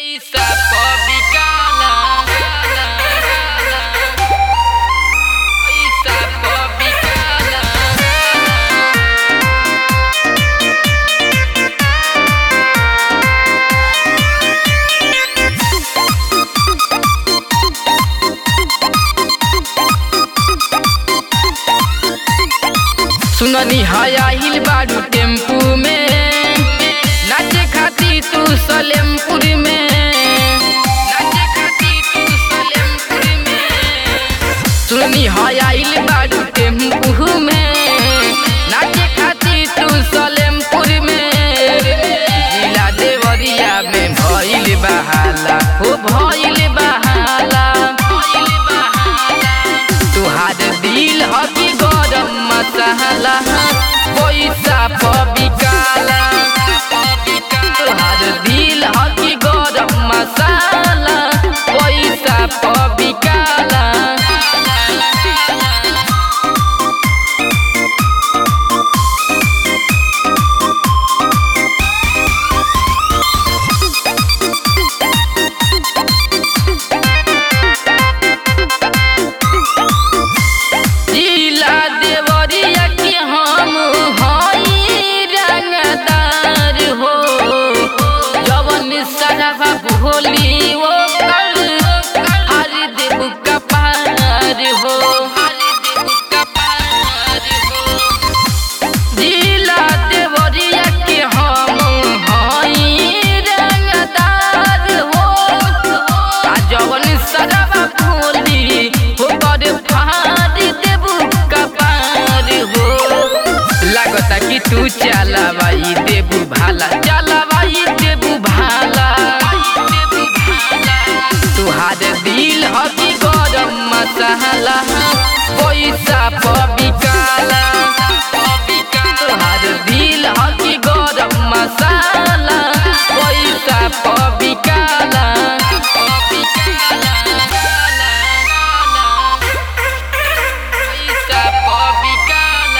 पैसा पबिकाला पैसा पबिकाला सुननी हया हिल बाडू टेम्पू में नाचे खाती तू सलेमपुर में नाचे खाती तू सलेमपुर में सुननी हया हिल बाडू टेम्पू में नाचे खाती तू सलेमपुर में जिला देवरिया में भइल बहाला हो भइल बहाला भइल बहाला तुहार दिल हकी गरम मसाला पैसा पबिकाला तुहार दिल हकी गरम मसाला पैसा पबिकाला जिला देवरिया के हम हई रंगदार हो जवन सराबा भोली वो कर हर देव कपार हो हर देव कपार हो जिला देवरिया के हम हई रंगदार हो आ जवन सराबा भोली हो कर फाड़ देबू कपार हो लागता कि तू चलावाई देबू भाला चलावाई देबू भाला तुहार दिल हकी गरम मसाला पैसा पबिकाला तुहार दिल हकी गरम मसाला पैसा पबिकाला पैसा पबिकाला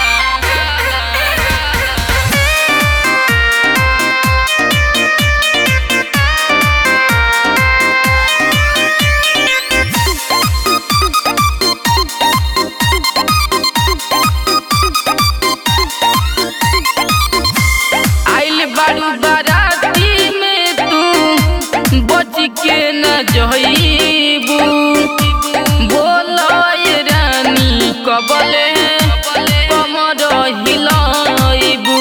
आइल बारू बाराती में तू बच के न जइबू बोलो ये रानी कबले कमर हिलाइबू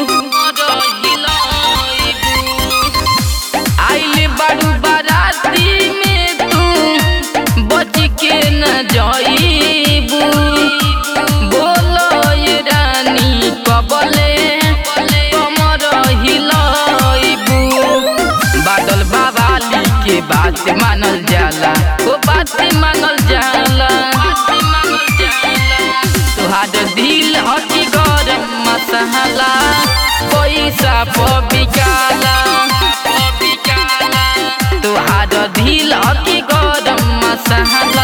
आइल बारू बाराती में तू बच के न जइबू बोलो ये रानी कबले कमर हिलाइबू बादल बाबाली के बात मानल जाला ओ बात मानल जाला तुहार दिल हकी गरम मसाला पैसा पबिकाला तुहार दिल हकी गरम मसाला